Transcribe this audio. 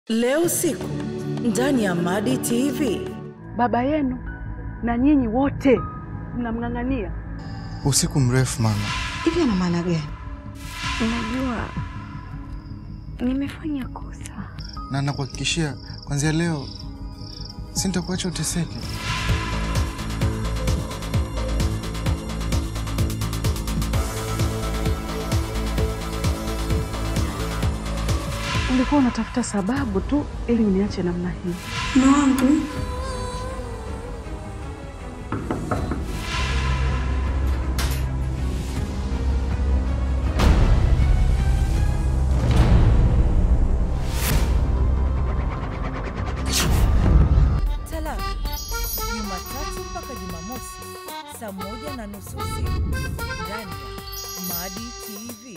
Leo usiku ndani ya Madi TV. Baba yenu na nyinyi wote mnamng'ang'ania. Usiku mrefu mama. Hivi ana maana gani? Unajua nimefanya kosa. Na nakuhakikishia kuanzia leo sintakuacha uteseke. Ulikuwa unatafuta sababu tu ili uniache namna hii. Mume wangu Talaka Jumatatu mpaka Jumamosi saa moja na nusu usiku ndani ya Madi TV.